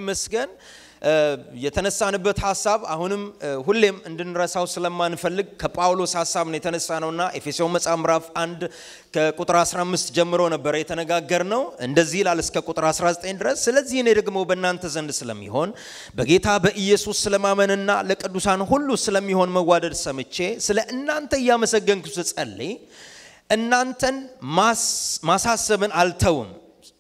ይመስገን። የተነሳንበት ሀሳብ አሁንም ሁሌም እንድንረሳው ስለማንፈልግ ከጳውሎስ ሀሳብ ነው የተነሳ ነውና ኤፌሶን መጽሐፍ ምዕራፍ 1 ከቁጥር 15 ጀምሮ ነበረ የተነጋገር ነው። እንደዚህ ይላል እስከ ቁጥር 19 ድረስ። ስለዚህ እኔ ደግሞ በእናንተ ዘንድ ስለሚሆን በጌታ በኢየሱስ ስለማመንና ለቅዱሳን ሁሉ ስለሚሆን መዋደድ ሰምቼ ስለ እናንተ እያመሰገንኩ ስጸልይ እናንተን ማሳሰብን አልተውም።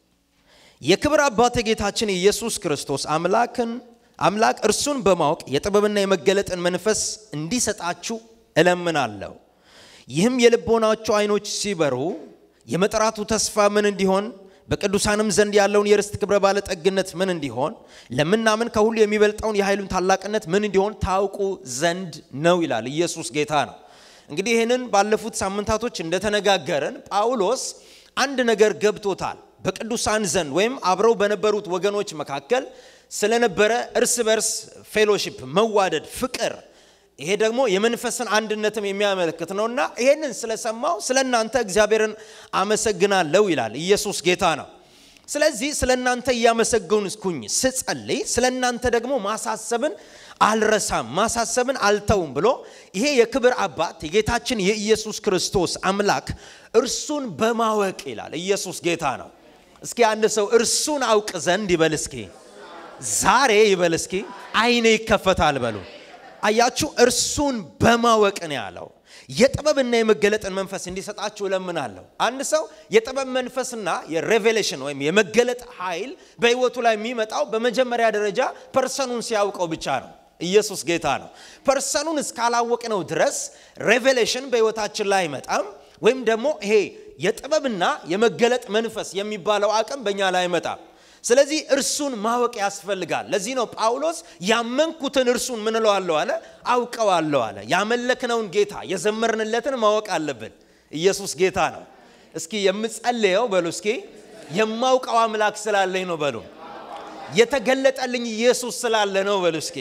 የክብር አባት ጌታችን ኢየሱስ ክርስቶስ አምላክን አምላክ እርሱን በማወቅ የጥበብና የመገለጥን መንፈስ እንዲሰጣችሁ እለምናለሁ። ይህም የልቦናችሁ አይኖች ሲበሩ የመጥራቱ ተስፋ ምን እንዲሆን በቅዱሳንም ዘንድ ያለውን የርስት ክብረ ባለጠግነት ምን እንዲሆን ለምናምን ከሁሉ የሚበልጠውን የኃይሉን ታላቅነት ምን እንዲሆን ታውቁ ዘንድ ነው ይላል። ኢየሱስ ጌታ ነው። እንግዲህ ይህንን ባለፉት ሳምንታቶች እንደተነጋገርን ጳውሎስ አንድ ነገር ገብቶታል። በቅዱሳን ዘንድ ወይም አብረው በነበሩት ወገኖች መካከል ስለነበረ እርስ በርስ ፌሎሺፕ፣ መዋደድ፣ ፍቅር ይሄ ደግሞ የመንፈስን አንድነትም የሚያመለክት ነውና ይሄንን ስለሰማው ስለ እናንተ እግዚአብሔርን አመሰግናለሁ ይላል። ኢየሱስ ጌታ ነው። ስለዚህ ስለ እናንተ እያመሰገንኩኝ ስጸልይ ስለ እናንተ ደግሞ ማሳሰብን አልረሳም ማሳሰብን አልተውም ብሎ ይሄ የክብር አባት የጌታችን የኢየሱስ ክርስቶስ አምላክ እርሱን በማወቅ ይላል። ኢየሱስ ጌታ ነው። እስኪ አንድ ሰው እርሱን አውቅ ዘንድ ይበል እስኪ ዛሬ ይበል እስኪ አይኔ ይከፈታል በሉ። አያችሁ፣ እርሱን በማወቅ ነው ያለው። የጥበብና የመገለጥን መንፈስ እንዲሰጣችሁ እለምናለሁ። አንድ ሰው የጥበብ መንፈስና የሬቬሌሽን ወይም የመገለጥ ኃይል በህይወቱ ላይ የሚመጣው በመጀመሪያ ደረጃ ፐርሰኑን ሲያውቀው ብቻ ነው። ኢየሱስ ጌታ ነው። ፐርሰኑን እስካላወቅነው ድረስ ሬቬሌሽን በህይወታችን ላይ አይመጣም። ወይም ደግሞ ይሄ የጥበብና የመገለጥ መንፈስ የሚባለው አቅም በእኛ ላይ አይመጣም። ስለዚህ እርሱን ማወቅ ያስፈልጋል። ለዚህ ነው ጳውሎስ ያመንኩትን እርሱን ምን እለዋለሁ አለ፣ አውቀዋለሁ አለ። ያመለክነውን ጌታ የዘመርንለትን ማወቅ አለብን። ኢየሱስ ጌታ ነው። እስኪ የምጸልየው በሉ እስኪ የማውቀው አምላክ ስላለኝ ነው በሉ። የተገለጠልኝ ኢየሱስ ስላለ ነው በሉ እስኪ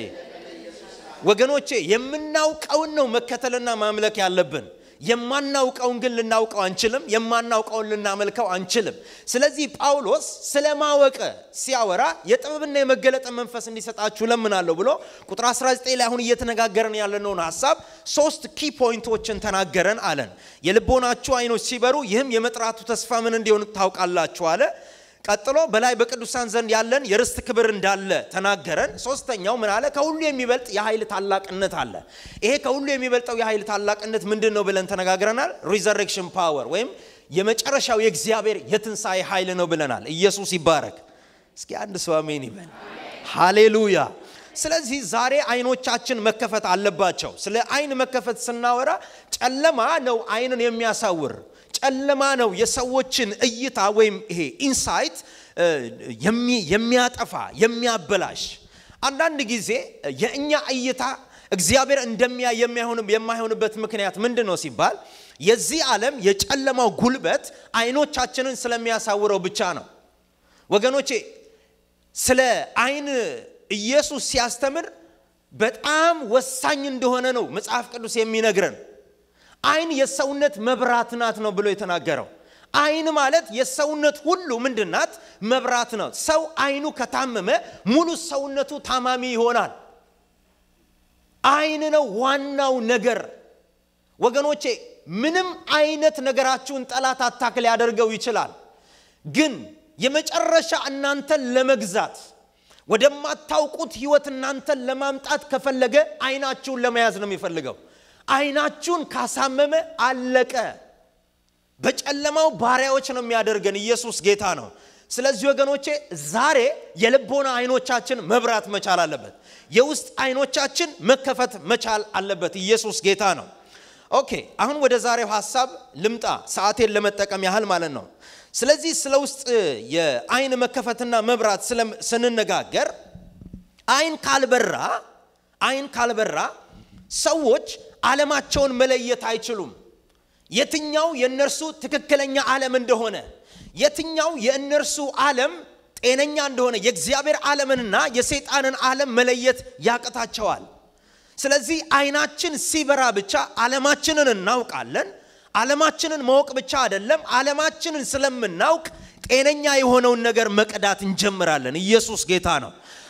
ወገኖቼ። የምናውቀውን ነው መከተልና ማምለክ ያለብን። የማናውቀውን ግን ልናውቀው አንችልም። የማናውቀውን ልናመልከው አንችልም። ስለዚህ ጳውሎስ ስለ ማወቅ ሲያወራ የጥበብና የመገለጥ መንፈስ እንዲሰጣችሁ ለምናለሁ ብሎ ቁጥር 19 ላይ አሁን እየተነጋገረን ያለነውን ሀሳብ ሶስት ኪ ፖይንቶችን ተናገረን አለን። የልቦናችሁ አይኖች ሲበሩ ይህም የመጥራቱ ተስፋ ምን እንዲሆን ታውቃላችሁ አለ። ቀጥሎ በላይ በቅዱሳን ዘንድ ያለን የርስት ክብር እንዳለ ተናገረን። ሶስተኛው ምን አለ? ከሁሉ የሚበልጥ የኃይል ታላቅነት አለ። ይሄ ከሁሉ የሚበልጠው የኃይል ታላቅነት ምንድን ነው ብለን ተነጋግረናል። ሪዘሬክሽን ፓወር ወይም የመጨረሻው የእግዚአብሔር የትንሣኤ ኃይል ነው ብለናል። ኢየሱስ ይባረክ። እስኪ አንድ ሰው አሜን ይበል። ሃሌሉያ። ስለዚህ ዛሬ አይኖቻችን መከፈት አለባቸው። ስለ አይን መከፈት ስናወራ ጨለማ ነው አይንን የሚያሳውር ጨለማ ነው የሰዎችን እይታ ወይም ይሄ ኢንሳይት የሚያጠፋ የሚያበላሽ። አንዳንድ ጊዜ የእኛ እይታ እግዚአብሔር እንደሚያ የማይሆንበት ምክንያት ምንድን ነው ሲባል የዚህ ዓለም የጨለማው ጉልበት አይኖቻችንን ስለሚያሳውረው ብቻ ነው። ወገኖቼ ስለ አይን ኢየሱስ ሲያስተምር በጣም ወሳኝ እንደሆነ ነው መጽሐፍ ቅዱስ የሚነግረን። አይን የሰውነት መብራት ናት ነው ብሎ የተናገረው። አይን ማለት የሰውነት ሁሉ ምንድናት? መብራት ነው። ሰው አይኑ ከታመመ ሙሉ ሰውነቱ ታማሚ ይሆናል። አይን ነው ዋናው ነገር ወገኖቼ። ምንም አይነት ነገራችሁን ጠላት አታክ ሊያደርገው ይችላል። ግን የመጨረሻ እናንተን ለመግዛት ወደማታውቁት ህይወት እናንተን ለማምጣት ከፈለገ አይናችሁን ለመያዝ ነው የሚፈልገው። አይናችሁን ካሳመመ አለቀ። በጨለማው ባሪያዎች ነው የሚያደርገን። ኢየሱስ ጌታ ነው። ስለዚህ ወገኖቼ ዛሬ የልቦና አይኖቻችን መብራት መቻል አለበት። የውስጥ አይኖቻችን መከፈት መቻል አለበት። ኢየሱስ ጌታ ነው። ኦኬ፣ አሁን ወደ ዛሬው ሀሳብ ልምጣ፣ ሰዓቴን ለመጠቀም ያህል ማለት ነው። ስለዚህ ስለ ውስጥ የአይን መከፈትና መብራት ስንነጋገር አይን ካልበራ አይን ካልበራ ሰዎች ዓለማቸውን መለየት አይችሉም። የትኛው የእነርሱ ትክክለኛ ዓለም እንደሆነ፣ የትኛው የእነርሱ ዓለም ጤነኛ እንደሆነ የእግዚአብሔር ዓለምንና የሰይጣንን ዓለም መለየት ያቅታቸዋል። ስለዚህ አይናችን ሲበራ ብቻ ዓለማችንን እናውቃለን። ዓለማችንን ማወቅ ብቻ አይደለም፣ ዓለማችንን ስለምናውቅ ጤነኛ የሆነውን ነገር መቅዳት እንጀምራለን። ኢየሱስ ጌታ ነው።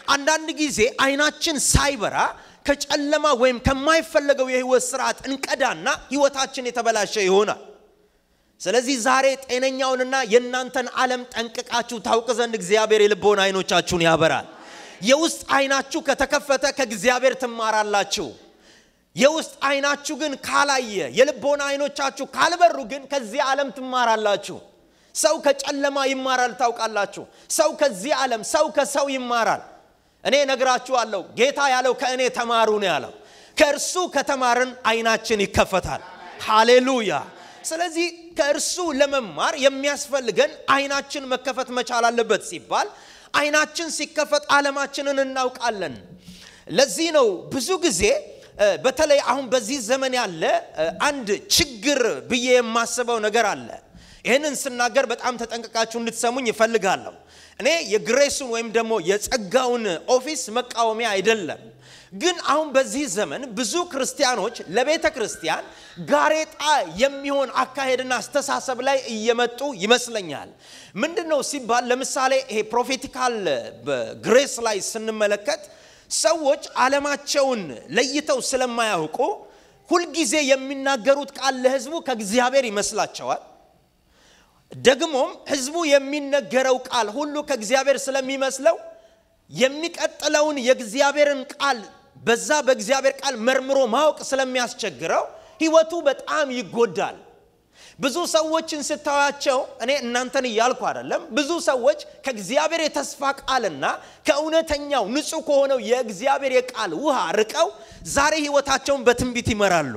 አንዳንድ ጊዜ አይናችን ሳይበራ ከጨለማ ወይም ከማይፈለገው የህይወት ስርዓት እንቀዳና ህይወታችን የተበላሸ ይሆናል። ስለዚህ ዛሬ ጤነኛውንና የእናንተን ዓለም ጠንቅቃችሁ ታውቅ ዘንድ እግዚአብሔር የልቦና አይኖቻችሁን ያበራል። የውስጥ አይናችሁ ከተከፈተ ከእግዚአብሔር ትማራላችሁ። የውስጥ አይናችሁ ግን ካላየ፣ የልቦና አይኖቻችሁ ካልበሩ ግን ከዚህ ዓለም ትማራላችሁ። ሰው ከጨለማ ይማራል። ታውቃላችሁ፣ ሰው ከዚህ ዓለም፣ ሰው ከሰው ይማራል። እኔ ነግራችኋለሁ፣ ጌታ ያለው ከእኔ ተማሩ ነው ያለው። ከእርሱ ከተማርን አይናችን ይከፈታል። ሃሌሉያ። ስለዚህ ከእርሱ ለመማር የሚያስፈልገን አይናችን መከፈት መቻል አለበት ሲባል አይናችን ሲከፈት ዓለማችንን እናውቃለን። ለዚህ ነው ብዙ ጊዜ በተለይ አሁን በዚህ ዘመን ያለ አንድ ችግር ብዬ የማስበው ነገር አለ። ይህንን ስናገር በጣም ተጠንቀቃችሁ እንድትሰሙኝ ይፈልጋለሁ። እኔ የግሬሱን ወይም ደግሞ የጸጋውን ኦፊስ መቃወሚያ አይደለም። ግን አሁን በዚህ ዘመን ብዙ ክርስቲያኖች ለቤተ ክርስቲያን ጋሬጣ የሚሆን አካሄድና አስተሳሰብ ላይ እየመጡ ይመስለኛል። ምንድን ነው ሲባል ለምሳሌ ይሄ ፕሮፌቲካል ግሬስ ላይ ስንመለከት ሰዎች ዓለማቸውን ለይተው ስለማያውቁ ሁልጊዜ የሚናገሩት ቃል ለሕዝቡ ከእግዚአብሔር ይመስላቸዋል። ደግሞም ሕዝቡ የሚነገረው ቃል ሁሉ ከእግዚአብሔር ስለሚመስለው የሚቀጥለውን የእግዚአብሔርን ቃል በዛ በእግዚአብሔር ቃል መርምሮ ማወቅ ስለሚያስቸግረው ህይወቱ በጣም ይጎዳል። ብዙ ሰዎችን ስታያቸው እኔ እናንተን እያልኩ አይደለም። ብዙ ሰዎች ከእግዚአብሔር የተስፋ ቃልና ከእውነተኛው ንጹሕ ከሆነው የእግዚአብሔር የቃል ውሃ ርቀው ዛሬ ህይወታቸውን በትንቢት ይመራሉ።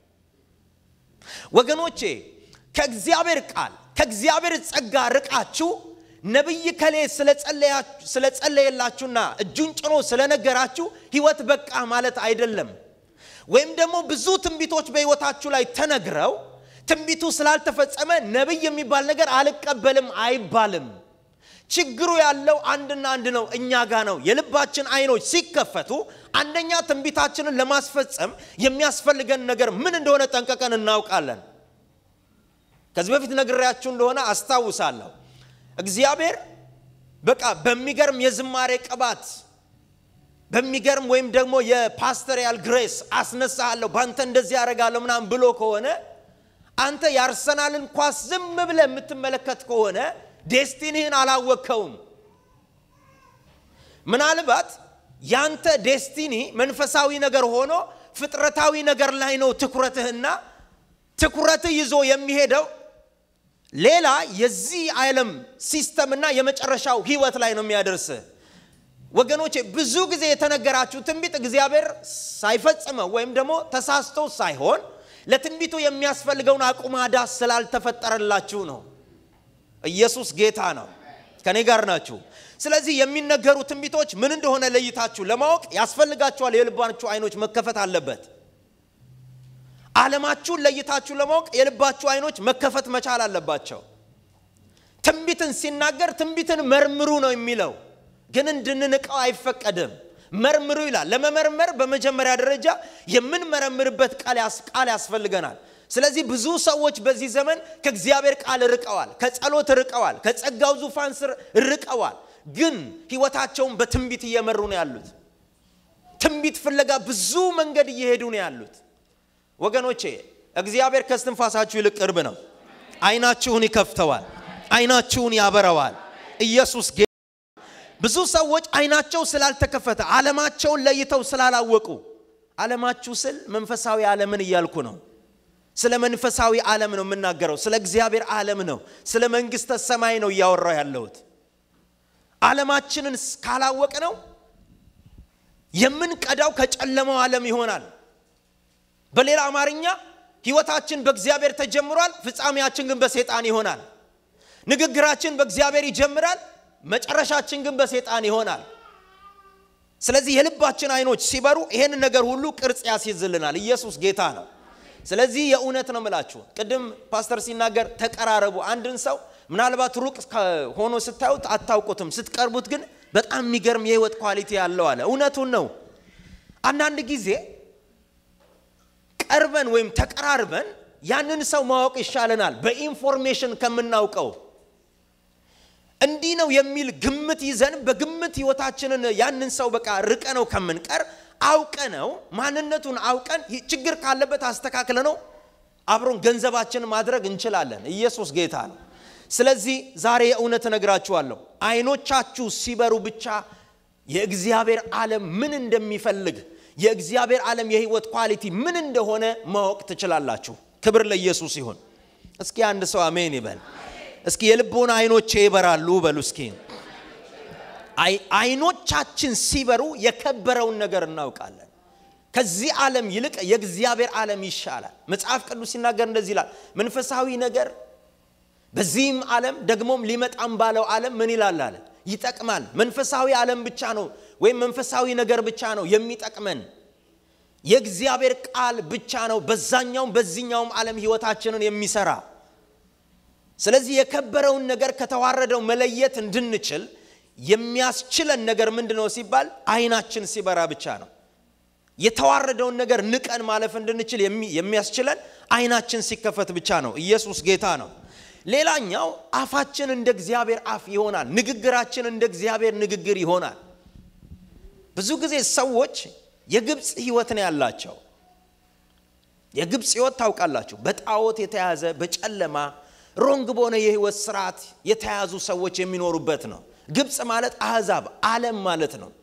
ወገኖቼ ከእግዚአብሔር ቃል ከእግዚአብሔር ጸጋ ርቃችሁ ነቢይ ከሌ ስለጸለየላችሁና እጁን ጭኖ ስለነገራችሁ ህይወት በቃ ማለት አይደለም። ወይም ደግሞ ብዙ ትንቢቶች በህይወታችሁ ላይ ተነግረው ትንቢቱ ስላልተፈጸመ ነቢይ የሚባል ነገር አልቀበልም አይባልም። ችግሩ ያለው አንድና አንድ ነው፣ እኛ ጋ ነው። የልባችን አይኖች ሲከፈቱ አንደኛ ትንቢታችንን ለማስፈጸም የሚያስፈልገን ነገር ምን እንደሆነ ጠንቀቀን እናውቃለን። ከዚህ በፊት ነግሬያችሁ እንደሆነ አስታውሳለሁ። እግዚአብሔር በቃ በሚገርም የዝማሬ ቅባት በሚገርም ወይም ደግሞ የፓስተሪያል ግሬስ አስነሳለሁ በአንተ እንደዚህ ያደርጋለሁ ምናምን ብሎ ከሆነ አንተ የአርሰናልን ኳስ ዝም ብለህ የምትመለከት ከሆነ ዴስቲኒህን አላወቅከውም። ምናልባት ያንተ ዴስቲኒ መንፈሳዊ ነገር ሆኖ ፍጥረታዊ ነገር ላይ ነው ትኩረትህና ትኩረትህ ይዞ የሚሄደው ሌላ የዚህ ዓለም ሲስተምና የመጨረሻው ህይወት ላይ ነው የሚያደርስህ። ወገኖቼ ብዙ ጊዜ የተነገራችሁ ትንቢት እግዚአብሔር ሳይፈጽመው ወይም ደግሞ ተሳስቶ ሳይሆን ለትንቢቱ የሚያስፈልገውን አቁማዳ ስላልተፈጠረላችሁ ነው። ኢየሱስ ጌታ ነው። ከኔ ጋር ናችሁ። ስለዚህ የሚነገሩ ትንቢቶች ምን እንደሆነ ለይታችሁ ለማወቅ ያስፈልጋችኋል። የልባችሁ አይኖች መከፈት አለበት። ዓለማችሁን ለይታችሁ ለማወቅ የልባችሁ አይኖች መከፈት መቻል አለባቸው። ትንቢትን ሲናገር ትንቢትን መርምሩ ነው የሚለው፣ ግን እንድንንቀው አይፈቀድም። መርምሩ ይላል። ለመመርመር በመጀመሪያ ደረጃ የምንመረምርበት ቃል ያስፈልገናል። ስለዚህ ብዙ ሰዎች በዚህ ዘመን ከእግዚአብሔር ቃል ርቀዋል፣ ከጸሎት ርቀዋል፣ ከጸጋው ዙፋን ስር ርቀዋል። ግን ህይወታቸውን በትንቢት እየመሩ ነው ያሉት። ትንቢት ፍለጋ ብዙ መንገድ እየሄዱ ነው ያሉት። ወገኖቼ እግዚአብሔር ከስትንፋሳችሁ ይልቅ ቅርብ ነው። አይናችሁን ይከፍተዋል፣ አይናችሁን ያበረዋል። ኢየሱስ ብዙ ሰዎች አይናቸው ስላልተከፈተ ዓለማቸውን ለይተው ስላላወቁ፣ ዓለማችሁ ስል መንፈሳዊ ዓለምን እያልኩ ነው። ስለ መንፈሳዊ ዓለም ነው የምናገረው። ስለ እግዚአብሔር ዓለም ነው። ስለ መንግሥተ ሰማይ ነው እያወራው ያለሁት። ዓለማችንን ካላወቅ ነው የምንቀዳው ከጨለማው ዓለም ይሆናል። በሌላ አማርኛ ህይወታችን በእግዚአብሔር ተጀምሯል፣ ፍጻሜያችን ግን በሰይጣን ይሆናል። ንግግራችን በእግዚአብሔር ይጀምራል፣ መጨረሻችን ግን በሰይጣን ይሆናል። ስለዚህ የልባችን አይኖች ሲበሩ ይሄን ነገር ሁሉ ቅርጽ ያስይዝልናል። ኢየሱስ ጌታ ነው። ስለዚህ የእውነት ነው ምላችሁ። ቅድም ፓስተር ሲናገር ተቀራረቡ። አንድን ሰው ምናልባት ሩቅ ሆኖ ስታዩት አታውቁትም፣ ስትቀርቡት ግን በጣም የሚገርም የህይወት ኳሊቲ ያለው አለ። እውነቱን ነው። አንዳንድ ጊዜ ቀርበን ወይም ተቀራርበን ያንን ሰው ማወቅ ይሻለናል በኢንፎርሜሽን ከምናውቀው። እንዲህ ነው የሚል ግምት ይዘን በግምት ህይወታችንን ያንን ሰው በቃ ርቀ ነው ከምንቀር አውቀ ነው ማንነቱን አውቀን ችግር ካለበት አስተካክለ ነው አብሮን ገንዘባችን ማድረግ እንችላለን። ኢየሱስ ጌታ ነው። ስለዚህ ዛሬ የእውነት እነግራችኋለሁ፣ አይኖቻችሁ ሲበሩ ብቻ የእግዚአብሔር ዓለም ምን እንደሚፈልግ የእግዚአብሔር ዓለም የህይወት ኳሊቲ ምን እንደሆነ ማወቅ ትችላላችሁ። ክብር ለኢየሱስ ይሁን። እስኪ አንድ ሰው አሜን ይበል። እስኪ የልቦና አይኖቼ ይበራሉ በሉ እስኪ። አይኖቻችን ሲበሩ የከበረውን ነገር እናውቃለን። ከዚህ ዓለም ይልቅ የእግዚአብሔር ዓለም ይሻላል። መጽሐፍ ቅዱስ ሲናገር እንደዚህ ይላል፣ መንፈሳዊ ነገር በዚህም ዓለም ደግሞም ሊመጣም ባለው ዓለም ምን ይላል አለ ይጠቅማል። መንፈሳዊ ዓለም ብቻ ነው ወይም መንፈሳዊ ነገር ብቻ ነው የሚጠቅመን። የእግዚአብሔር ቃል ብቻ ነው በዛኛውም በዚህኛውም ዓለም ህይወታችንን የሚሰራ። ስለዚህ የከበረውን ነገር ከተዋረደው መለየት እንድንችል የሚያስችለን ነገር ምንድን ነው ሲባል አይናችን ሲበራ ብቻ ነው። የተዋረደውን ነገር ንቀን ማለፍ እንድንችል የሚያስችለን አይናችን ሲከፈት ብቻ ነው። ኢየሱስ ጌታ ነው። ሌላኛው አፋችን እንደ እግዚአብሔር አፍ ይሆናል። ንግግራችን እንደ እግዚአብሔር ንግግር ይሆናል። ብዙ ጊዜ ሰዎች የግብፅ ህይወት ነው ያላቸው። የግብፅ ህይወት ታውቃላችሁ፣ በጣዖት የተያዘ በጨለማ ሮንግ በሆነ የህይወት ስርዓት የተያዙ ሰዎች የሚኖሩበት ነው። ግብፅ ማለት አህዛብ ዓለም ማለት ነው።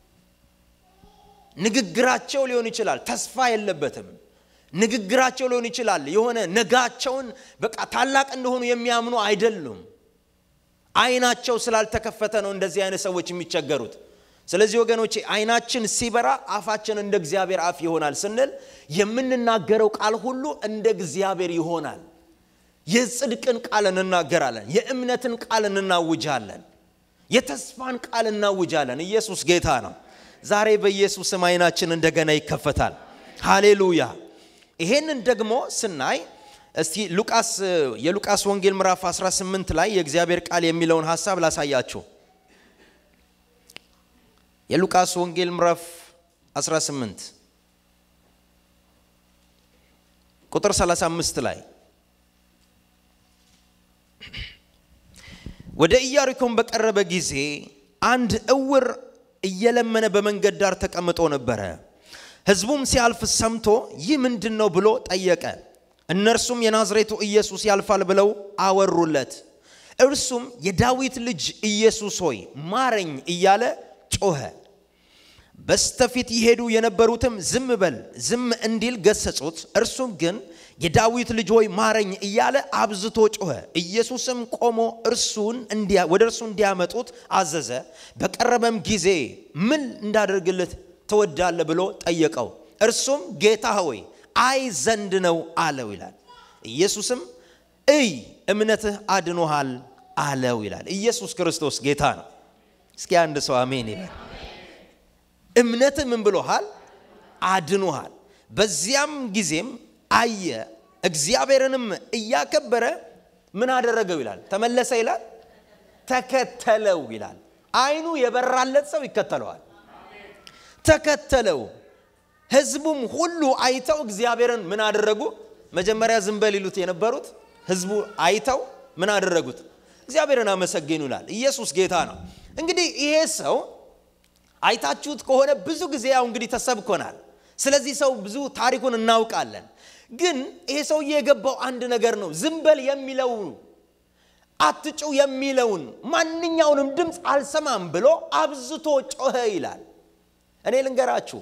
ንግግራቸው ሊሆን ይችላል፣ ተስፋ የለበትም። ንግግራቸው ሊሆን ይችላል፣ የሆነ ነጋቸውን በቃ ታላቅ እንደሆኑ የሚያምኑ አይደሉም። አይናቸው ስላልተከፈተ ነው እንደዚህ አይነት ሰዎች የሚቸገሩት። ስለዚህ ወገኖቼ አይናችን ሲበራ አፋችን እንደ እግዚአብሔር አፍ ይሆናል ስንል የምንናገረው ቃል ሁሉ እንደ እግዚአብሔር ይሆናል። የጽድቅን ቃል እንናገራለን። የእምነትን ቃል እናውጃለን። የተስፋን ቃል እናውጃለን። ኢየሱስ ጌታ ነው። ዛሬ በኢየሱስም አይናችን እንደገና ይከፈታል። ሃሌሉያ። ይሄንን ደግሞ ስናይ እስቲ ሉቃስ የሉቃስ ወንጌል ምዕራፍ 18 ላይ የእግዚአብሔር ቃል የሚለውን ሀሳብ ላሳያችሁ። የሉቃስ ወንጌል ምዕራፍ 18 ቁጥር 35 ላይ ወደ ኢያሪኮን በቀረበ ጊዜ አንድ እውር እየለመነ በመንገድ ዳር ተቀምጦ ነበረ። ሕዝቡም ሲያልፍ ሰምቶ ይህ ምንድን ነው ብሎ ጠየቀ። እነርሱም የናዝሬቱ ኢየሱስ ያልፋል ብለው አወሩለት። እርሱም የዳዊት ልጅ ኢየሱስ ሆይ ማረኝ እያለ ጮኸ። በስተፊት ይሄዱ የነበሩትም ዝም በል ዝም እንዲል ገሰጹት። እርሱም ግን የዳዊት ልጅ ሆይ ማረኝ እያለ አብዝቶ ጮኸ። ኢየሱስም ቆሞ እርሱን ወደ እርሱ እንዲያመጡት አዘዘ። በቀረበም ጊዜ ምን እንዳደርግልህ ትወዳለህ ብሎ ጠየቀው። እርሱም ጌታ ሆይ አይ ዘንድ ነው አለው ይላል። ኢየሱስም እይ እምነትህ አድኖሃል አለው ይላል። ኢየሱስ ክርስቶስ ጌታ ነው። እስኪ አንድ ሰው አሜን ይበል። እምነትህ ምን ብሎሃል? አድኖሃል። በዚያም ጊዜም አየ፣ እግዚአብሔርንም እያከበረ ምን አደረገው ይላል? ተመለሰ ይላል፣ ተከተለው ይላል። አይኑ የበራለት ሰው ይከተለዋል። ተከተለው። ህዝቡም ሁሉ አይተው እግዚአብሔርን ምን አደረጉ? መጀመሪያ ዝም በል ይሉት የነበሩት ህዝቡ አይተው ምን አደረጉት? እግዚአብሔርን አመሰገኑ ይላል። ኢየሱስ ጌታ ነው። እንግዲህ ይሄ ሰው አይታችሁት ከሆነ ብዙ ጊዜ ያው እንግዲህ ተሰብኮናል። ስለዚህ ሰው ብዙ ታሪኩን እናውቃለን። ግን ይሄ ሰውዬ የገባው አንድ ነገር ነው። ዝም በል የሚለው አትጩ የሚለውን ማንኛውንም ድምፅ አልሰማም ብሎ አብዝቶ ጮኸ ይላል። እኔ ልንገራችሁ፣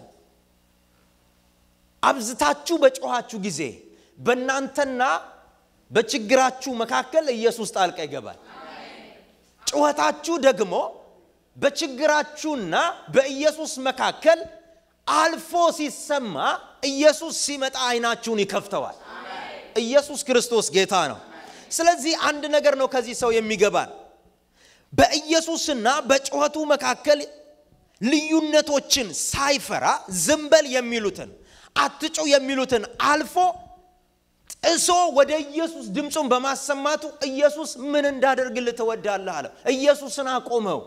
አብዝታችሁ በጮኻችሁ ጊዜ በእናንተና በችግራችሁ መካከል ኢየሱስ ጣልቃ ይገባል። ጩኸታችሁ ደግሞ በችግራችሁና በኢየሱስ መካከል አልፎ ሲሰማ ኢየሱስ ሲመጣ አይናችሁን ይከፍተዋል። ኢየሱስ ክርስቶስ ጌታ ነው። ስለዚህ አንድ ነገር ነው ከዚህ ሰው የሚገባን በኢየሱስና በጩኸቱ መካከል ልዩነቶችን ሳይፈራ ዝምበል የሚሉትን አትጩ የሚሉትን አልፎ ጥሶ ወደ ኢየሱስ ድምፁን በማሰማቱ ኢየሱስ ምን እንዳደርግልህ ትወዳለህ አለው። ኢየሱስን አቆመው።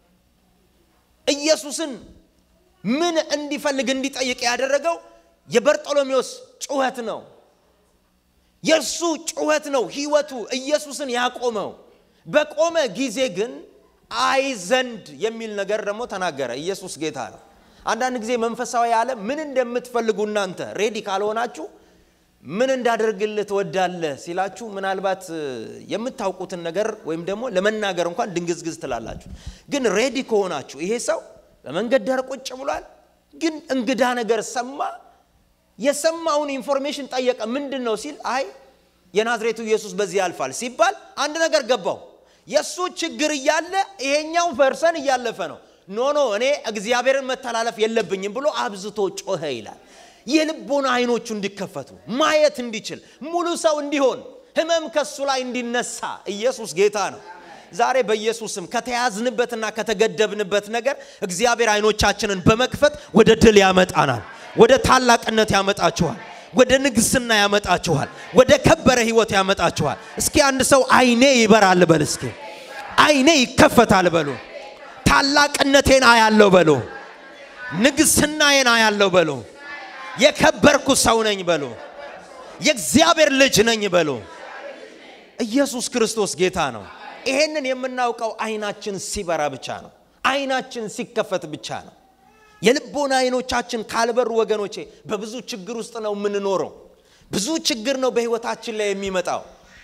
ኢየሱስን ምን እንዲፈልግ እንዲጠይቅ ያደረገው የበርጦሎሜዎስ ጩኸት ነው። የእርሱ ጩኸት ነው ህይወቱ ኢየሱስን ያቆመው። በቆመ ጊዜ ግን አይ ዘንድ የሚል ነገር ደግሞ ተናገረ። ኢየሱስ ጌታ ነው። አንዳንድ ጊዜ መንፈሳዊ ዓለም ምን እንደምትፈልጉ እናንተ ሬዲ ካልሆናችሁ ምን እንዳደርግልህ ትወዳለህ ሲላችሁ ምናልባት የምታውቁትን ነገር ወይም ደግሞ ለመናገር እንኳን ድንግዝግዝ ትላላችሁ። ግን ሬዲ ከሆናችሁ ይሄ ሰው በመንገድ ዳር ቁጭ ብሏል፣ ግን እንግዳ ነገር ሰማ። የሰማውን ኢንፎርሜሽን ጠየቀ። ምንድን ነው ሲል አይ የናዝሬቱ ኢየሱስ በዚህ ያልፋል ሲባል አንድ ነገር ገባው። የእሱ ችግር እያለ ይሄኛው ፐርሰን እያለፈ ነው። ኖ ኖ እኔ እግዚአብሔርን መተላለፍ የለብኝም ብሎ አብዝቶ ጮኸ ይላል። የልቦና አይኖቹ እንዲከፈቱ ማየት እንዲችል ሙሉ ሰው እንዲሆን ህመም ከሱ ላይ እንዲነሳ ኢየሱስ ጌታ ነው። ዛሬ በኢየሱስም ከተያዝንበትና ከተገደብንበት ነገር እግዚአብሔር አይኖቻችንን በመክፈት ወደ ድል ያመጣናል። ወደ ታላቅነት ያመጣችኋል። ወደ ንግስና ያመጣችኋል። ወደ ከበረ ህይወት ያመጣችኋል። እስኪ አንድ ሰው አይኔ ይበራል በል። እስኪ አይኔ ይከፈታል በሉ። ታላቅነቴን አያለው በሉ። ንግስናዬን አያለው በሉ። የከበርኩ ሰው ነኝ በሉ። የእግዚአብሔር ልጅ ነኝ በሉ። ኢየሱስ ክርስቶስ ጌታ ነው። ይሄንን የምናውቀው አይናችን ሲበራ ብቻ ነው። አይናችን ሲከፈት ብቻ ነው። የልቦና አይኖቻችን ካልበሩ ወገኖቼ በብዙ ችግር ውስጥ ነው የምንኖረው። ብዙ ችግር ነው በህይወታችን ላይ የሚመጣው።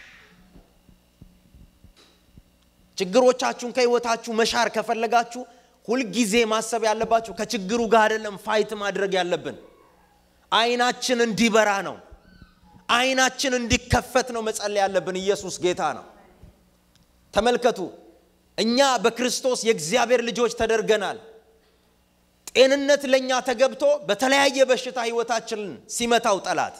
ችግሮቻችሁን ከህይወታችሁ መሻር ከፈለጋችሁ ሁልጊዜ ማሰብ ያለባችሁ ከችግሩ ጋር አይደለም ፋይት ማድረግ ያለብን። አይናችን እንዲበራ ነው። አይናችን እንዲከፈት ነው መጸለይ ያለብን። ኢየሱስ ጌታ ነው። ተመልከቱ፣ እኛ በክርስቶስ የእግዚአብሔር ልጆች ተደርገናል። ጤንነት ለእኛ ተገብቶ በተለያየ በሽታ ህይወታችንን ሲመታው ጠላት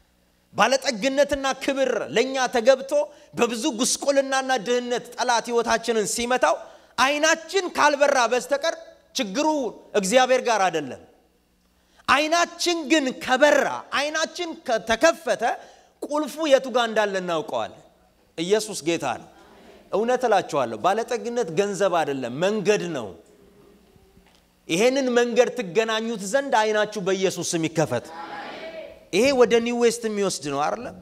ባለጠግነትና ክብር ለእኛ ተገብቶ በብዙ ጉስቁልናና ድህነት ጠላት ህይወታችንን ሲመታው አይናችን ካልበራ በስተቀር ችግሩ እግዚአብሔር ጋር አይደለም። አይናችን ግን ከበራ አይናችን ከተከፈተ ቁልፉ የቱ ጋር እንዳለ እናውቀዋለን። ኢየሱስ ጌታ ነው። እውነት እላችኋለሁ፣ ባለጠግነት ገንዘብ አይደለም፣ መንገድ ነው። ይሄንን መንገድ ትገናኙት ዘንድ አይናችሁ በኢየሱስ ስም ይከፈት። ይሄ ወደ ኒው ዌስት የሚወስድ ነው አይደለም?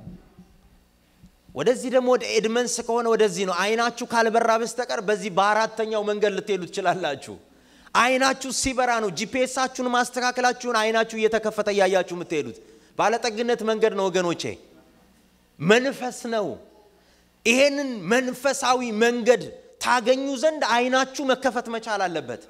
ወደዚህ ደግሞ ወደ ኤድመንስ ከሆነ ወደዚህ ነው። አይናችሁ ካልበራ በስተቀር በዚህ በአራተኛው መንገድ ልትሄዱ ትችላላችሁ። አይናችሁ ሲበራ ነው ጂፒኤሳችሁን ማስተካከላችሁን አይናችሁ እየተከፈተ እያያችሁ የምትሄዱት። ባለጠግነት መንገድ ነው ወገኖቼ፣ መንፈስ ነው። ይሄንን መንፈሳዊ መንገድ ታገኙ ዘንድ አይናችሁ መከፈት መቻል አለበት።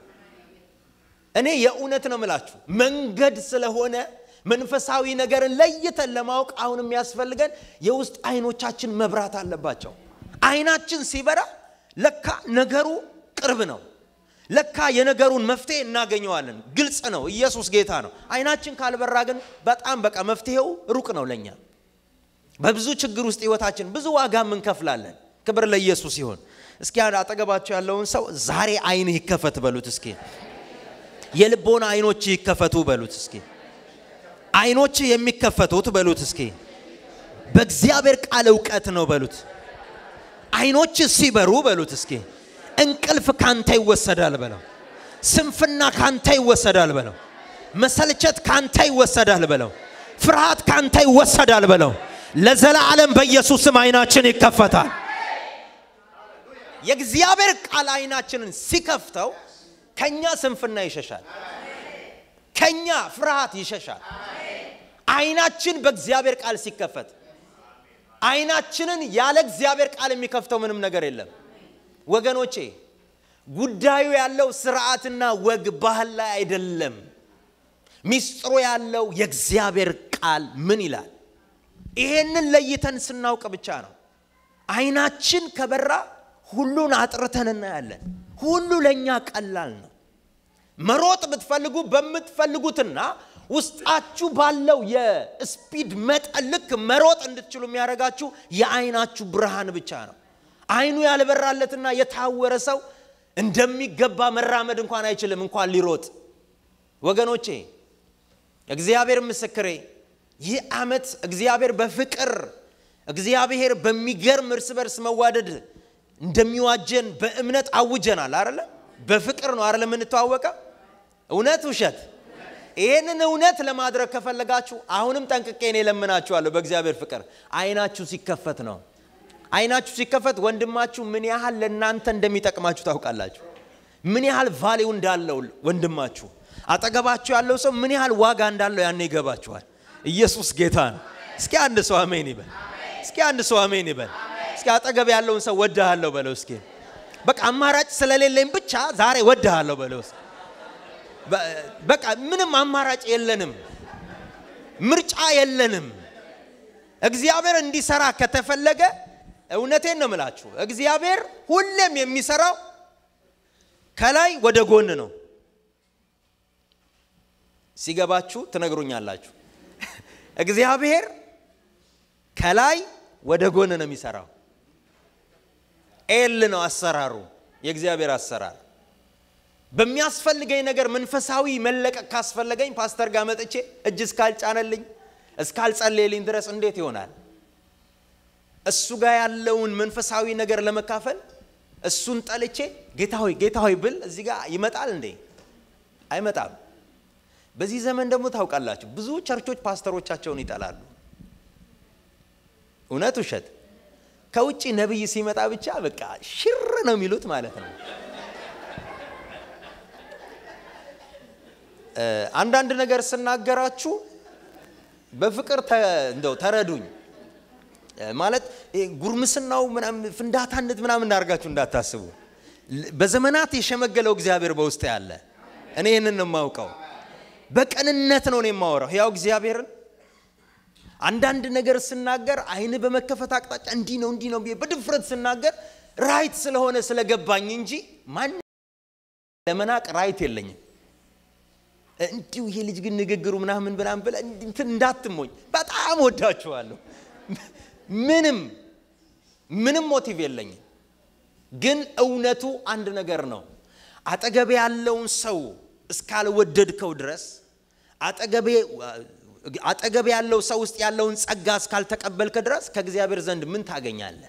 እኔ የእውነት ነው ምላችሁ መንገድ ስለሆነ መንፈሳዊ ነገርን ለይተን ለማወቅ አሁን የሚያስፈልገን የውስጥ አይኖቻችን መብራት አለባቸው። አይናችን ሲበራ ለካ ነገሩ ቅርብ ነው። ለካ የነገሩን መፍትሄ እናገኘዋለን። ግልጽ ነው። ኢየሱስ ጌታ ነው። አይናችን ካልበራ ግን በጣም በቃ መፍትሄው ሩቅ ነው ለኛ። በብዙ ችግር ውስጥ ህይወታችን ብዙ ዋጋም እንከፍላለን። ክብር ለኢየሱስ ይሁን። እስኪ አጠገባቸው ያለውን ሰው ዛሬ አይንህ ይከፈት በሉት። እስኪ የልቦና አይኖች ይከፈቱ በሉት። እስኪ አይኖች የሚከፈቱት በሉት። እስኪ በእግዚአብሔር ቃል እውቀት ነው በሉት። አይኖች ሲበሩ በሉት። እስኪ እንቅልፍ ካንተ ይወሰዳል በለው። ስንፍና ካንተ ይወሰዳል በለው። መሰልቸት ካንተ ይወሰዳል በለው። ፍርሃት ካንተ ይወሰዳል በለው። ለዘላለም በኢየሱስም አይናችን ይከፈታል። የእግዚአብሔር ቃል አይናችንን ሲከፍተው ከኛ ስንፍና ይሸሻል። ከኛ ፍርሃት ይሸሻል። አይናችን በእግዚአብሔር ቃል ሲከፈት አይናችንን ያለ እግዚአብሔር ቃል የሚከፍተው ምንም ነገር የለም። ወገኖቼ ጉዳዩ ያለው ስርዓትና ወግ ባህል ላይ አይደለም። ሚስጥሩ ያለው የእግዚአብሔር ቃል ምን ይላል? ይሄንን ለይተን ስናውቅ ብቻ ነው። አይናችን ከበራ ሁሉን አጥርተን እናያለን። ሁሉ ለእኛ ቀላል ነው። መሮጥ ብትፈልጉ በምትፈልጉትና ውስጣችሁ ባለው የስፒድ መጠን ልክ መሮጥ እንድትችሉ የሚያደርጋችሁ የአይናችሁ ብርሃን ብቻ ነው። አይኑ ያልበራለትና የታወረ ሰው እንደሚገባ መራመድ እንኳን አይችልም፣ እንኳን ሊሮጥ። ወገኖቼ እግዚአብሔር ምስክሬ፣ ይህ ዓመት እግዚአብሔር በፍቅር እግዚአብሔር በሚገርም እርስ በርስ መዋደድ እንደሚዋጀን በእምነት አውጀናል። አረለ በፍቅር ነው አረለ የምንተዋወቀው። እውነት ውሸት? ይህንን እውነት ለማድረግ ከፈለጋችሁ አሁንም ጠንቅቄ እኔ እለምናችኋለሁ በእግዚአብሔር ፍቅር አይናችሁ ሲከፈት ነው። አይናችሁ ሲከፈት ወንድማችሁ ምን ያህል ለእናንተ እንደሚጠቅማችሁ ታውቃላችሁ። ምን ያህል ቫሌው እንዳለው ወንድማችሁ አጠገባችሁ ያለው ሰው ምን ያህል ዋጋ እንዳለው ያኔ ይገባችኋል። ኢየሱስ ጌታ ነው። እስኪ አንድ ሰው አሜን ይበል። እስኪ አንድ ሰው አሜን ይበል። እስኪ አጠገብ ያለውን ሰው ወድሃለሁ በለው። እስኪ በቃ አማራጭ ስለሌለኝ ብቻ ዛሬ ወድሃለሁ በለው። በቃ ምንም አማራጭ የለንም፣ ምርጫ የለንም። እግዚአብሔር እንዲሰራ ከተፈለገ እውነቴን ነው የምላችሁ፣ እግዚአብሔር ሁሌም የሚሰራው ከላይ ወደ ጎን ነው። ሲገባችሁ ትነግሩኛላችሁ። እግዚአብሔር ከላይ ወደ ጎን ነው የሚሰራው። ኤል ነው አሰራሩ፣ የእግዚአብሔር አሰራር። በሚያስፈልገኝ ነገር መንፈሳዊ መለቀቅ ካስፈለገኝ ፓስተር ጋር መጥቼ እጅ እስካልጫነልኝ እስካልጸለየልኝ ድረስ እንዴት ይሆናል? እሱ ጋር ያለውን መንፈሳዊ ነገር ለመካፈል እሱን ጠልቼ ጌታ ሆይ ጌታ ሆይ ብል እዚህ ጋር ይመጣል እንዴ? አይመጣም። በዚህ ዘመን ደግሞ ታውቃላችሁ ብዙ ቸርቾች ፓስተሮቻቸውን ይጠላሉ። እውነት ውሸት? ከውጭ ነቢይ ሲመጣ ብቻ በቃ ሽር ነው የሚሉት ማለት ነው። አንዳንድ ነገር ስናገራችሁ በፍቅር እንደው ተረዱኝ። ማለት ጉርምስናው ፍንዳታነት ምናምን እንዳርጋችሁ እንዳታስቡ። በዘመናት የሸመገለው እግዚአብሔር በውስጥ ያለ እኔ ይህንን ነው የማውቀው። በቅንነት ነው የማወራው ያው እግዚአብሔርን አንዳንድ ነገር ስናገር አይን በመከፈት አቅጣጫ እንዲህ ነው እንዲህ ነው ብዬ በድፍረት ስናገር ራይት ስለሆነ ስለገባኝ እንጂ ማን ለመናቅ ራይት የለኝም። እንዲሁ ይሄ ልጅ ግን ንግግሩ ምናምን ምናምን ብለህ እንትን እንዳትሞኝ። በጣም ወዳችኋለሁ። ምንም ምንም ሞቲቭ የለኝም። ግን እውነቱ አንድ ነገር ነው። አጠገቤ ያለውን ሰው እስካልወደድከው ድረስ አጠገቤ አጠገብ ያለው ሰው ውስጥ ያለውን ጸጋ እስካልተቀበልክ ድረስ ከእግዚአብሔር ዘንድ ምን ታገኛለህ?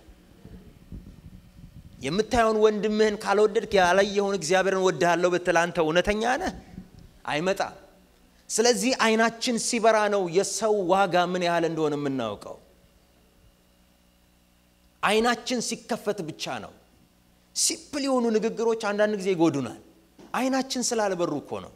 የምታየውን ወንድምህን ካልወደድክ ያላየኸውን እግዚአብሔርን ወድሃለሁ ብትል አንተ እውነተኛ ነህ? አይመጣም። ስለዚህ አይናችን ሲበራ ነው የሰው ዋጋ ምን ያህል እንደሆነ የምናውቀው። አይናችን ሲከፈት ብቻ ነው። ሲፕል የሆኑ ንግግሮች አንዳንድ ጊዜ ይጎዱናል። አይናችን ስላልበሩ እኮ ነው።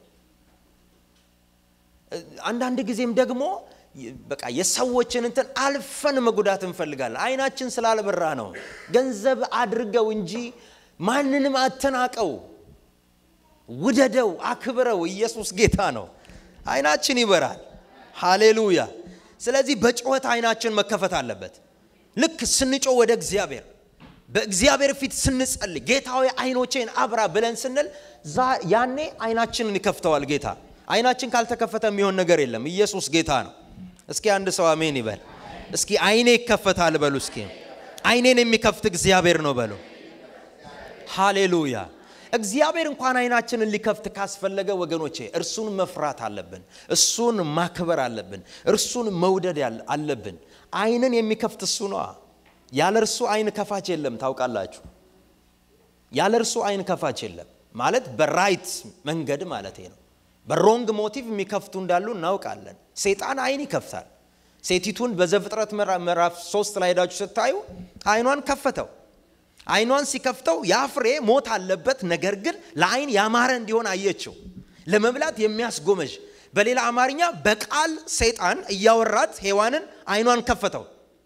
አንዳንድ ጊዜም ደግሞ በቃ የሰዎችን እንትን አልፈን መጉዳት እንፈልጋለን። አይናችን ስላልበራ ነው። ገንዘብ አድርገው እንጂ ማንንም አተናቀው፣ ውደደው፣ አክብረው። ኢየሱስ ጌታ ነው። አይናችን ይበራል። ሃሌሉያ። ስለዚህ በጩኸት አይናችን መከፈት አለበት። ልክ ስንጮ ወደ እግዚአብሔር በእግዚአብሔር ፊት ስንጸልይ ጌታዊ አይኖቼን አብራ ብለን ስንል ያኔ አይናችንን ይከፍተዋል ጌታ። አይናችን ካልተከፈተ የሚሆን ነገር የለም። ኢየሱስ ጌታ ነው። እስኪ አንድ ሰው አሜን ይበል። እስኪ አይኔ ይከፈታል በሉ። እስኪ አይኔን የሚከፍት እግዚአብሔር ነው በሉ። ሃሌሉያ። እግዚአብሔር እንኳን አይናችንን ሊከፍት ካስፈለገ ወገኖቼ እርሱን መፍራት አለብን። እሱን ማክበር አለብን። እርሱን መውደድ አለብን። አይንን የሚከፍት እሱ ነዋ። ያለ እርሱ አይን ከፋች የለም። ታውቃላችሁ፣ ያለ እርሱ አይን ከፋች የለም ማለት በራይት መንገድ ማለት ነው። በሮንግ ሞቲቭ የሚከፍቱ እንዳሉ እናውቃለን። ሴጣን አይን ይከፍታል። ሴቲቱን በዘፍጥረት ምዕራፍ ሶስት ላይ ሄዳችሁ ስታዩ አይኗን ከፈተው። አይኗን ሲከፍተው ያ ፍሬ ሞት አለበት፣ ነገር ግን ለአይን ያማረ እንዲሆን አየችው። ለመብላት የሚያስጎመዥ በሌላ አማርኛ በቃል ሰይጣን እያወራት ሔዋንን አይኗን ከፈተው።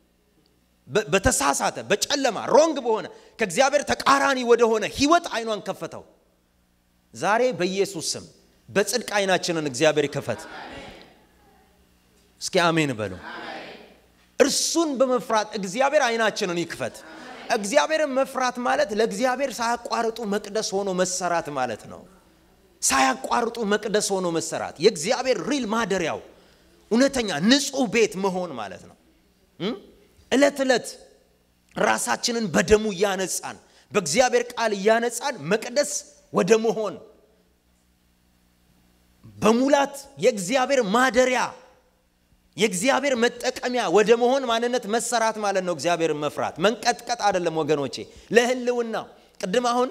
በተሳሳተ በጨለማ ሮንግ በሆነ ከእግዚአብሔር ተቃራኒ ወደሆነ ህይወት አይኗን ከፈተው። ዛሬ በኢየሱስ ስም በጽድቅ አይናችንን እግዚአብሔር ይከፈት። እስኪ አሜን በሉ። እርሱን በመፍራት እግዚአብሔር አይናችንን ይክፈት። እግዚአብሔርን መፍራት ማለት ለእግዚአብሔር ሳያቋርጡ መቅደስ ሆኖ መሰራት ማለት ነው። ሳያቋርጡ መቅደስ ሆኖ መሰራት የእግዚአብሔር ሪል ማደሪያው እውነተኛ ንጹህ ቤት መሆን ማለት ነው። ዕለት ዕለት ራሳችንን በደሙ እያነጻን በእግዚአብሔር ቃል እያነጻን መቅደስ ወደ መሆን በሙላት የእግዚአብሔር ማደሪያ የእግዚአብሔር መጠቀሚያ ወደ መሆን ማንነት መሰራት ማለት ነው። እግዚአብሔርን መፍራት መንቀጥቀጥ አይደለም ወገኖቼ፣ ለህልውና ቅድም አሁን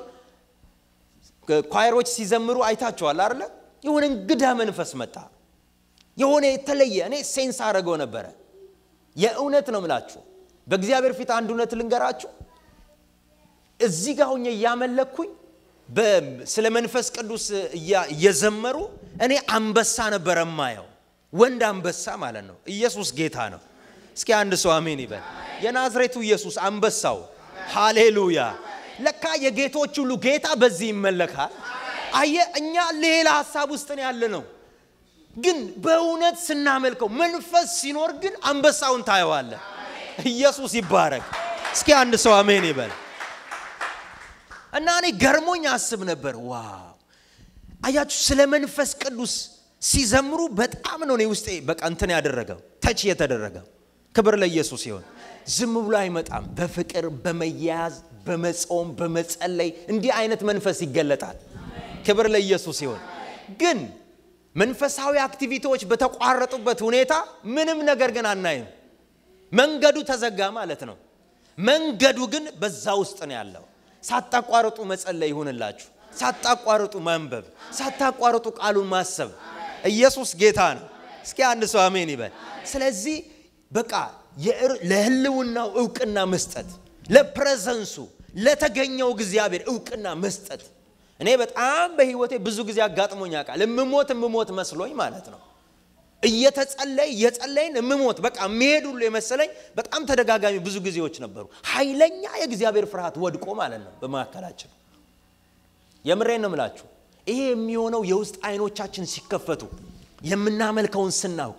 ኳይሮች ሲዘምሩ አይታችኋል አይደለ? የሆነ እንግዳ መንፈስ መጣ። የሆነ የተለየ እኔ ሴንስ አደረገው ነበረ። የእውነት ነው ምላችሁ በእግዚአብሔር ፊት አንድ እውነት ልንገራችሁ። እዚህ ጋር ሆኜ እያመለኩኝ ስለ መንፈስ ቅዱስ እየዘመሩ እኔ አንበሳ ነበረ ማየው፣ ወንድ አንበሳ ማለት ነው። ኢየሱስ ጌታ ነው። እስኪ አንድ ሰው አሜን ይበል። የናዝሬቱ ኢየሱስ አንበሳው፣ ሃሌሉያ። ለካ የጌቶች ሁሉ ጌታ በዚህ ይመለካል። አየ እኛ ሌላ ሀሳብ ውስጥ ነው ያለ ነው። ግን በእውነት ስናመልከው መንፈስ ሲኖር ግን አንበሳውን ታየዋለ። ኢየሱስ ይባረክ። እስኪ አንድ ሰው አሜን ይበል። እና እኔ ገርሞኝ አስብ ነበር። ዋው አያችሁ፣ ስለ መንፈስ ቅዱስ ሲዘምሩ በጣም ነው እኔ ውስጤ በቃ እንትን ያደረገው ተች የተደረገው። ክብር ለኢየሱስ ይሁን። ዝም ብሎ አይመጣም። በፍቅር በመያያዝ በመጾም በመጸለይ እንዲህ አይነት መንፈስ ይገለጣል። ክብር ለኢየሱስ ይሁን። ግን መንፈሳዊ አክቲቪቲዎች በተቋረጡበት ሁኔታ ምንም ነገር ግን አናይም። መንገዱ ተዘጋ ማለት ነው። መንገዱ ግን በዛ ውስጥ ነው ያለው። ሳታቋርጡ መጸለይ ይሁንላችሁ። ሳታቋርጡ ማንበብ፣ ሳታቋርጡ ቃሉን ማሰብ። ኢየሱስ ጌታ ነው። እስኪ አንድ ሰው አሜን ይበል። ስለዚህ በቃ ለህልውናው እውቅና መስጠት፣ ለፕሬዘንሱ ለተገኘው እግዚአብሔር እውቅና መስጠት። እኔ በጣም በህይወቴ ብዙ ጊዜ አጋጥሞኝ ያውቃል። እምሞት እምሞት መስሎኝ ማለት ነው እየተጸለይ እየጸለይን እምሞት በቃ የሚሄድ ሁሉ የመሰለኝ በጣም ተደጋጋሚ ብዙ ጊዜዎች ነበሩ። ኃይለኛ የእግዚአብሔር ፍርሃት ወድቆ ማለት ነው በመካከላችን። የምሬን ነው ምላችሁ። ይሄ የሚሆነው የውስጥ አይኖቻችን ሲከፈቱ የምናመልከውን ስናውቅ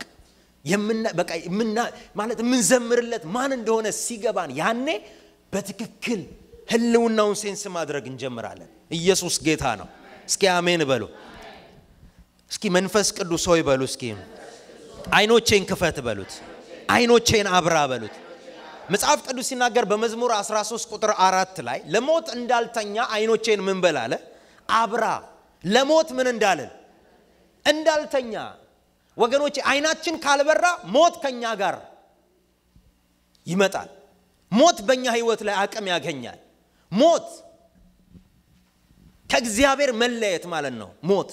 ማለት የምንዘምርለት ማን እንደሆነ ሲገባን ያኔ በትክክል ህልውናውን ሴንስ ማድረግ እንጀምራለን። ኢየሱስ ጌታ ነው። እስኪ አሜን በሉ። እስኪ መንፈስ ቅዱስ ሆይ በሉ። እስኪ አይኖቼን ክፈት በሉት። አይኖቼን አብራ በሉት። መጽሐፍ ቅዱስ ሲናገር በመዝሙር 13 ቁጥር አራት ላይ ለሞት እንዳልተኛ አይኖቼን ምን በል አለ አብራ። ለሞት ምን እንዳልን እንዳልተኛ። ወገኖቼ አይናችን ካልበራ ሞት ከኛ ጋር ይመጣል። ሞት በእኛ ህይወት ላይ አቅም ያገኛል። ሞት ከእግዚአብሔር መለየት ማለት ነው ሞት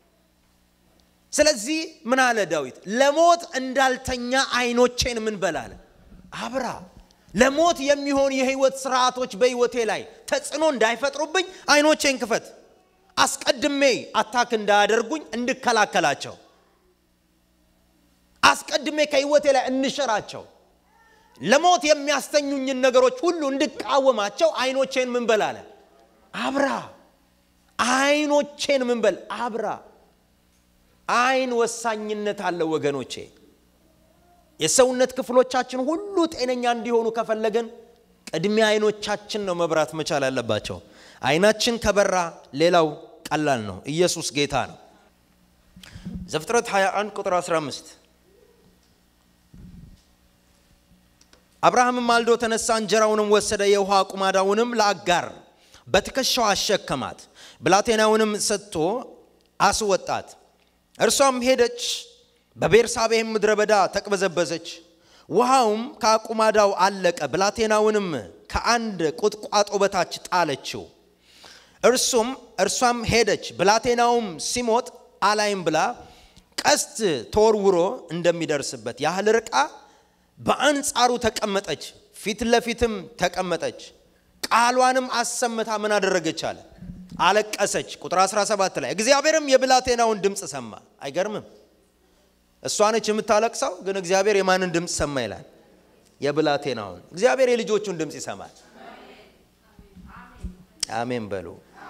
ስለዚህ ምን አለ ዳዊት? ለሞት እንዳልተኛ አይኖቼን ምን በላለ አብራ። ለሞት የሚሆን የህይወት ስርዓቶች በህይወቴ ላይ ተጽዕኖ እንዳይፈጥሩብኝ አይኖቼን ክፈት። አስቀድሜ አታክ እንዳያደርጉኝ እንድከላከላቸው፣ አስቀድሜ ከህይወቴ ላይ እንሽራቸው፣ ለሞት የሚያስተኙኝን ነገሮች ሁሉ እንድቃወማቸው አይኖቼን ምን በላለ አብራ። አይኖቼን ምን በል አብራ። አይን ወሳኝነት አለው ወገኖቼ። የሰውነት ክፍሎቻችን ሁሉ ጤነኛ እንዲሆኑ ከፈለገን ቅድሚያ አይኖቻችን ነው መብራት መቻል ያለባቸው። አይናችን ከበራ ሌላው ቀላል ነው። ኢየሱስ ጌታ ነው። ዘፍጥረት 21 ቁጥር 15 አብርሃምም ማልዶ ተነሳ፣ እንጀራውንም ወሰደ፣ የውሃ ቁማዳውንም ለአጋር በትከሻው አሸከማት፣ ብላቴናውንም ሰጥቶ አስወጣት። እርሷም ሄደች፣ በቤርሳቤህም ምድረ በዳ ተቅበዘበዘች። ውሃውም ከአቁማዳው አለቀ። ብላቴናውንም ከአንድ ቁጥቋጦ በታች ጣለችው። እርሱም እርሷም ሄደች፣ ብላቴናውም ሲሞት አላይም ብላ ቀስት ተወርውሮ እንደሚደርስበት ያህል ርቃ በአንጻሩ ተቀመጠች፣ ፊት ለፊትም ተቀመጠች። ቃሏንም አሰምታ ምን አደረገች አለ አለቀሰች። ቁጥር 17 ላይ እግዚአብሔርም የብላቴናውን ድምፅ ሰማ። አይገርምም? እሷ ነች የምታለቅሰው፣ ግን እግዚአብሔር የማንን ድምፅ ሰማ ይላል? የብላቴናውን። እግዚአብሔር የልጆቹን ድምፅ ይሰማል። አሜን በሉ።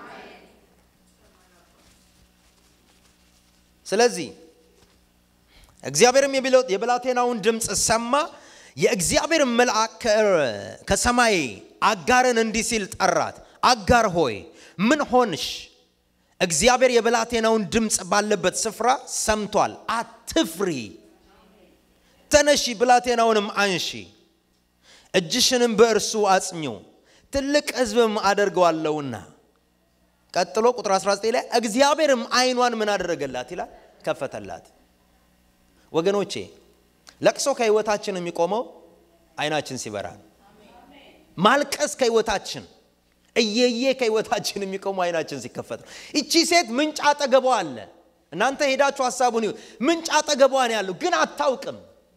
ስለዚህ እግዚአብሔርም የብላቴናውን ድምፅ ሰማ። የእግዚአብሔር መልአክ ከሰማይ አጋርን እንዲህ ሲል ጠራት፣ አጋር ሆይ ምን ሆንሽ? እግዚአብሔር የብላቴናውን ድምፅ ባለበት ስፍራ ሰምቷል፣ አትፍሪ። ተነሺ፣ ብላቴናውንም አንሺ፣ እጅሽንም በእርሱ አጽኚው፣ ትልቅ ሕዝብም አደርገዋለሁና። ቀጥሎ ቁጥር 19 ላይ እግዚአብሔርም ዓይኗን ምን አደረገላት ይላል? ከፈተላት። ወገኖቼ ለቅሶ ከህይወታችን የሚቆመው አይናችን ሲበራ ነው። ማልቀስ ከህይወታችን እየየ ከህይወታችን የሚቆመው አይናችን ሲከፈት ነው። እቺ ሴት ምንጭ አጠገቧ አለ። እናንተ ሄዳችሁ ሀሳቡን ይሁን ምንጭ አጠገቧ ነው ያለው፣ ግን አታውቅም።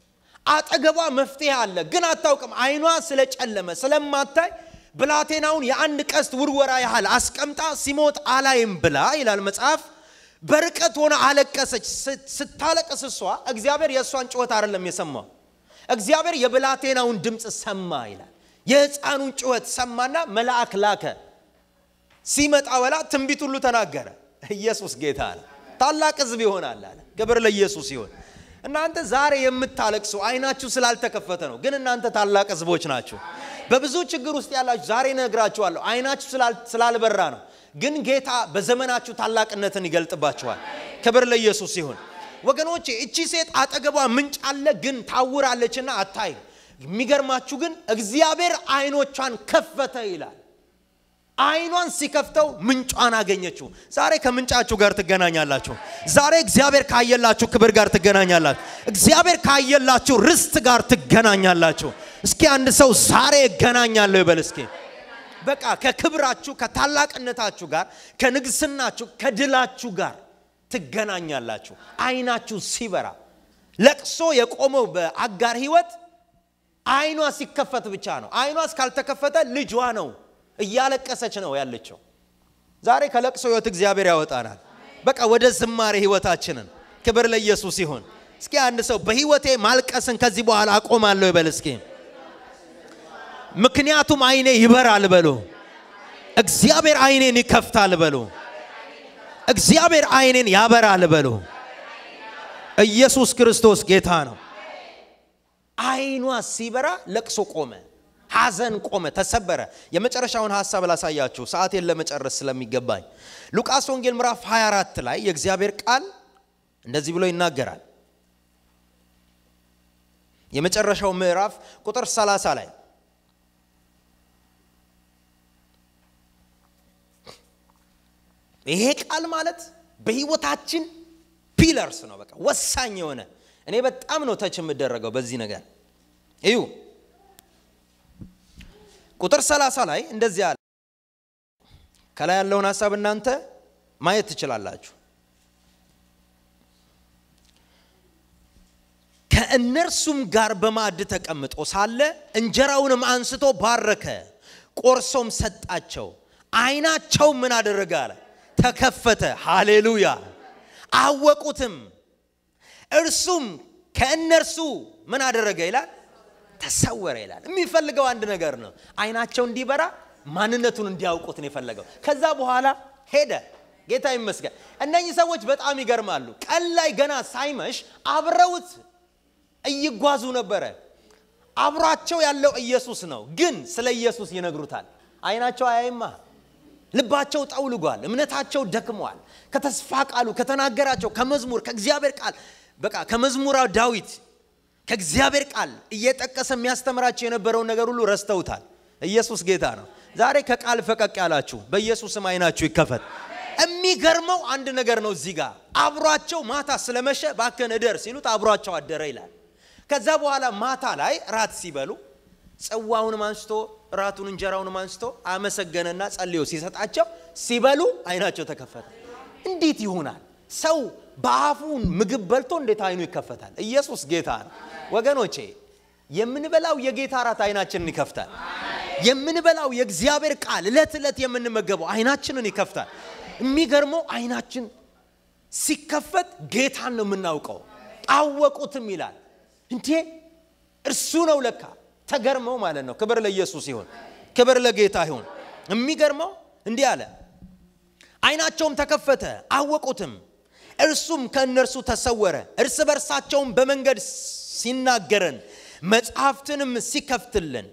አጠገቧ መፍትሄ አለ፣ ግን አታውቅም። አይኗ ስለጨለመ ስለማታይ ብላቴናውን የአንድ ቀስት ውርወራ ያህል አስቀምጣ ሲሞት አላይም ብላ ይላል መጽሐፍ። በርቀት ሆነ አለቀሰች። ስታለቅስ እሷ እግዚአብሔር የእሷን ጩኸት አይደለም የሰማው፣ እግዚአብሔር የብላቴናውን ድምፅ ሰማ ይላል። የሕፃኑን ጩኸት ሰማና መልአክ ላከ። ሲመጣ በላ ትንቢት ሁሉ ተናገረ። ኢየሱስ ጌታ አለ። ታላቅ ሕዝብ ይሆናል አለ። ክብር ለኢየሱስ ይሆን። እናንተ ዛሬ የምታለቅሱ አይናችሁ ስላልተከፈተ ነው። ግን እናንተ ታላቅ ሕዝቦች ናችሁ። በብዙ ችግር ውስጥ ያላችሁ ዛሬ ነግራችኋለሁ። አይናችሁ ስላልበራ ነው። ግን ጌታ በዘመናችሁ ታላቅነትን ይገልጥባችኋል። ክብር ለኢየሱስ ይሁን። ወገኖቼ እቺ ሴት አጠገቧ ምንጭ አለ፣ ግን ታውራለችና አታይም። የሚገርማችሁ ግን እግዚአብሔር አይኖቿን ከፈተ ይላል። አይኗን ሲከፍተው ምንጯን አገኘችው። ዛሬ ከምንጫችሁ ጋር ትገናኛላችሁ። ዛሬ እግዚአብሔር ካየላችሁ ክብር ጋር ትገናኛላችሁ። እግዚአብሔር ካየላችሁ ርስት ጋር ትገናኛላችሁ። እስኪ አንድ ሰው ዛሬ እገናኛለሁ ይበል እስኪ። በቃ ከክብራችሁ ከታላቅነታችሁ ጋር ከንግስናችሁ ከድላችሁ ጋር ትገናኛላችሁ። አይናችሁ ሲበራ ለቅሶ የቆመው በአጋር ህይወት አይኗ ሲከፈት ብቻ ነው። አይኗ እስካልተከፈተ ልጇ ነው እያለቀሰች ነው ያለችው። ዛሬ ከለቅሶ ህይወት እግዚአብሔር ያወጣናል። በቃ ወደ ዝማሬ ህይወታችንን። ክብር ለኢየሱስ ይሁን። እስኪ አንድ ሰው በህይወቴ ማልቀስን ከዚህ በኋላ አቆማለሁ ይበል እስኪ። ምክንያቱም አይኔ ይበራል በሉ። እግዚአብሔር አይኔን ይከፍታል በሉ። እግዚአብሔር አይኔን ያበራል በሉ። ኢየሱስ ክርስቶስ ጌታ ነው። አይኗ ሲበራ ለቅሶ ቆመ፣ ሐዘን ቆመ፣ ተሰበረ። የመጨረሻውን ሐሳብ ላሳያችሁ ሰዓቴን ለመጨረስ ስለሚገባኝ ሉቃስ ወንጌል ምዕራፍ 24 ላይ የእግዚአብሔር ቃል እንደዚህ ብሎ ይናገራል። የመጨረሻው ምዕራፍ ቁጥር 30 ላይ ይሄ ቃል ማለት በህይወታችን ፒለርስ ነው። በቃ ወሳኝ የሆነ እኔ በጣም ነው ተች የምደረገው በዚህ ነገር እዩ። ቁጥር 30 ላይ እንደዚህ አለ። ከላይ ያለውን ሀሳብ እናንተ ማየት ትችላላችሁ። ከእነርሱም ጋር በማዕድ ተቀምጦ ሳለ እንጀራውንም አንስቶ ባረከ፣ ቆርሶም ሰጣቸው። አይናቸው ምን አደረገ አለ ተከፈተ። ሃሌሉያ! አወቁትም። እርሱም ከእነርሱ ምን አደረገ ይላል ተሰወረ ይላል። የሚፈልገው አንድ ነገር ነው። አይናቸው እንዲበራ ማንነቱን እንዲያውቁት ነው የፈለገው። ከዛ በኋላ ሄደ። ጌታ ይመስገን። እነኚህ ሰዎች በጣም ይገርማሉ። ቀን ላይ ገና ሳይመሽ አብረውት እይጓዙ ነበረ። አብሯቸው ያለው ኢየሱስ ነው፣ ግን ስለ ኢየሱስ ይነግሩታል። አይናቸው አያይማ ልባቸው ጠውልጓል። እምነታቸው ደክሟል። ከተስፋ ቃሉ ከተናገራቸው ከመዝሙር ከእግዚአብሔር ቃል በቃ ከመዝሙራ ዳዊት ከእግዚአብሔር ቃል እየጠቀሰ የሚያስተምራቸው የነበረውን ነገር ሁሉ ረስተውታል። ኢየሱስ ጌታ ነው። ዛሬ ከቃል ፈቀቅ ያላችሁ በኢየሱስም አይናችሁ ይከፈት። የሚገርመው አንድ ነገር ነው። እዚህ ጋር አብሯቸው ማታ ስለመሸ ባከን እደር ሲሉት አብሯቸው አደረ ይላል። ከዛ በኋላ ማታ ላይ ራት ሲበሉ ጽዋውንም አንስቶ ራቱን እንጀራውንም አንስቶ አመሰገነና ጸልዮ ሲሰጣቸው ሲበሉ አይናቸው ተከፈተ። እንዴት ይሆናል? ሰው በአፉን ምግብ በልቶ እንዴት አይኑ ይከፈታል? ኢየሱስ ጌታ ነው ወገኖቼ። የምንበላው የጌታ ራት አይናችንን ይከፍታል። የምንበላው የእግዚአብሔር ቃል እለት ዕለት የምንመገበው አይናችንን ይከፍታል። የሚገርመው አይናችን ሲከፈት ጌታን ነው የምናውቀው። አወቁትም ይላል። እንዴ እርሱ ነው ለካ ተገርመው ማለት ነው። ክብር ለኢየሱስ ይሁን፣ ክብር ለጌታ ይሁን። የሚገርመው እንዲህ አለ፣ አይናቸውም ተከፈተ አወቁትም፣ እርሱም ከእነርሱ ተሰወረ። እርስ በርሳቸውም በመንገድ ሲናገረን መጽሐፍትንም ሲከፍትልን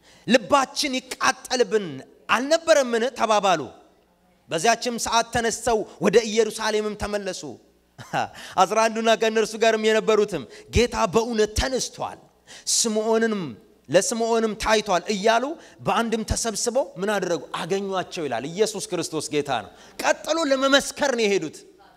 ልባችን ይቃጠልብን አልነበረምን ተባባሉ። በዚያችም ሰዓት ተነስተው ወደ ኢየሩሳሌምም ተመለሱ። አስራ አንዱና ከእነርሱ ጋርም የነበሩትም ጌታ በእውነት ተነስቷል፣ ስምዖንንም ለስምዖንም ታይቷል እያሉ በአንድም ተሰብስበው ምን አደረጉ? አገኟቸው ይላል። ኢየሱስ ክርስቶስ ጌታ ነው። ቀጥሎ ለመመስከር ነው የሄዱት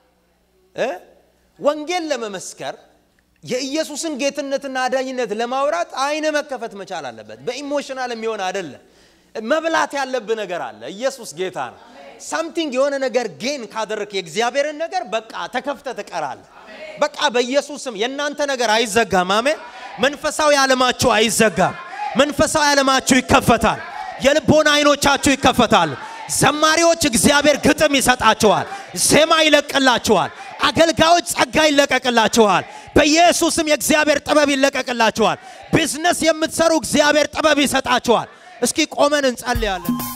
እ ወንጌል ለመመስከር የኢየሱስን ጌትነትና አዳኝነት ለማውራት አይነ መከፈት መቻል አለበት። በኢሞሽናል የሚሆን አይደለም። መብላት ያለብህ ነገር አለ። ኢየሱስ ጌታ ነው። ሳምቲንግ የሆነ ነገር ጌን ካደረክ የእግዚአብሔርን ነገር በቃ ተከፍተ ትቀራለህ። በቃ በኢየሱስም የእናንተ ነገር አይዘጋም። አሜን። መንፈሳዊ ዓለማችሁ አይዘጋም። መንፈሳዊ ዓለማችሁ ይከፈታል። የልቦና አይኖቻችሁ ይከፈታሉ። ዘማሪዎች እግዚአብሔር ግጥም ይሰጣችኋል፣ ዜማ ይለቅላችኋል። አገልጋዮች ጸጋ ይለቀቅላችኋል። በኢየሱስም የእግዚአብሔር ጥበብ ይለቀቅላችኋል። ቢዝነስ የምትሰሩ እግዚአብሔር ጥበብ ይሰጣችኋል። እስኪ ቆመን እንጸልያለን።